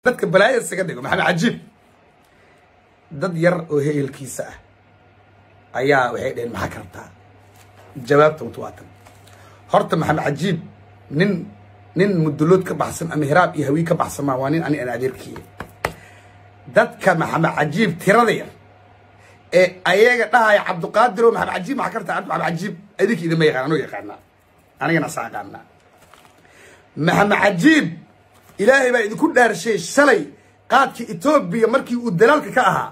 dadka balaaya isaga dhigo maxamed cajiib dad yar oo heelkiisa ah ayaa waxay dhaheen maxaa ka rabtaa jawaabta untu waa tan horta maxamed cajiib nin nin mudulood ka baxsan ama hiraab iyo hawii ka baxsan maa waa nin ani aan adeerkiiya dadka maxamed cajiib tirada yar ee ayaga dhahaya cabdiqaadiro maxamed cajiib maxaa ka rabtaa maxamed cajiib adinka idinma yaqaan anuu yaqaanaa anigana saa aqaanaa maxamed cajiib ilaahay baa idinku dhaarshay shalay qaadka etoobiya markii uu dalaalka ka ahaa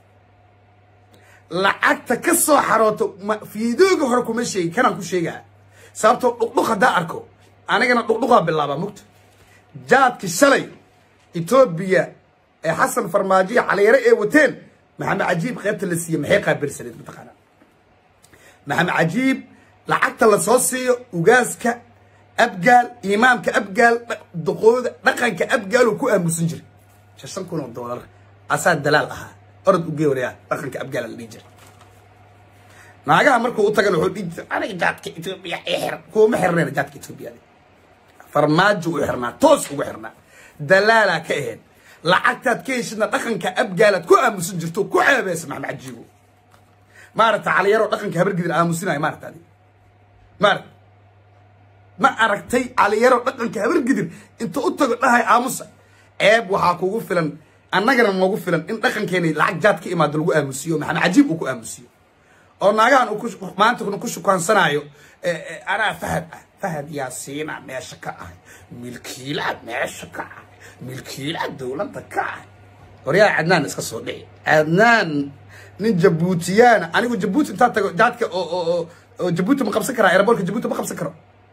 lacagta ka soo xarooto fiidooga hore kuma sheegi kanaan ku sheegaa sababtoo dhuqdhuq haddaa arko anigana dhuqdhuqaa bilaabaa mugta jaadki shalay etoobiya ee xasan farmaajo iyo caliyare ee wateen maxamed cajiib qaybta la siiye maxay qaabilsaneed mataqaanaa maxamed cajiib lacagta la soo siiyo ugaaska abgaal imaamka abgaal duqooda dhaqanka abgaaluu ku aamusan jiray shan kun oo doolar asaa dalaal ahaa orod ugee warayaa dhaqanka abgaala la dhihi jira naagaha markuu u tagana wuxuu dhihi jira aniga jaadka etoobiya i xir kuuma xirnayna jaadka etoobiya farmaajo u xirnaa toos ugu xirnaa dalaalaa ka ahayd lacagtaad ka heshidna dhaqanka abgaalaad ku aamusan jirto ku ceebeysa maxamed cajiibo maaragta caliyaroo dhaqanka habargidir aamusinayo maaragta adi maaragta ma aragtay caliyaroo dhaqanka habargidir inta u tago dhahay aamusa ceeb waxaa kugu filan annagana noogu filan in dhaqankeena lacag jaad ka imaado lagu aamusiyo maxamed cajiib uu ku aamusiyo oo naagahan uu maanta ku shukaansanaayo anaa fahad ah fahad yaasiina meesha ka ahay milkiilaad meesha ka ahay milkiilaad dowladda ka ahay horyaa cadnaan iska soo dhici cadnaan nin jabuutiyaana anigu jabuuti intaa tago jaadka oo oo jabuuti ma qabsan karaa aeroboortka jabuuti ma qabsan karo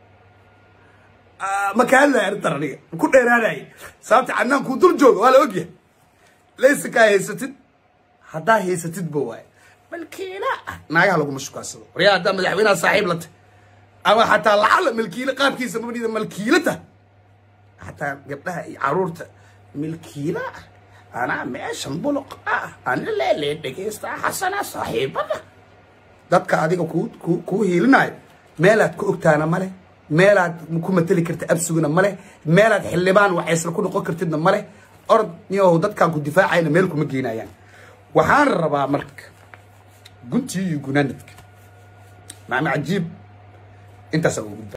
ma ka hadlaya arrintan aniga ku dheeraanaya sababta cadnaan kuu dul jooga waa la ogyahay laysa kaa haysatid haddaa haysatid ba waaye malkiila ah naagaha laguma shukaansado waryaa haddaa madaxweynaha saaxiib la tahy ama xataa lacala malkiile qaabkiisa mabnida malkiilata xataa gabdhaha iyo caruurta milkiila ah anaa meeshan buluq ah ana leelee dhegaystaa xasana saaxiibada dadka adiga ku ku kuu hiilinayo meelaad ku ogtaana male meelaad ku mateli karta absugana male meelaad xildhibaan waxaysla ku noqon kartidna male orod niyow dadkaan ku difaacayna meel kuma geenayaan waxaan rabaa marka guntii iyo gunaanadka macma cajiib intaasaan ugu gudba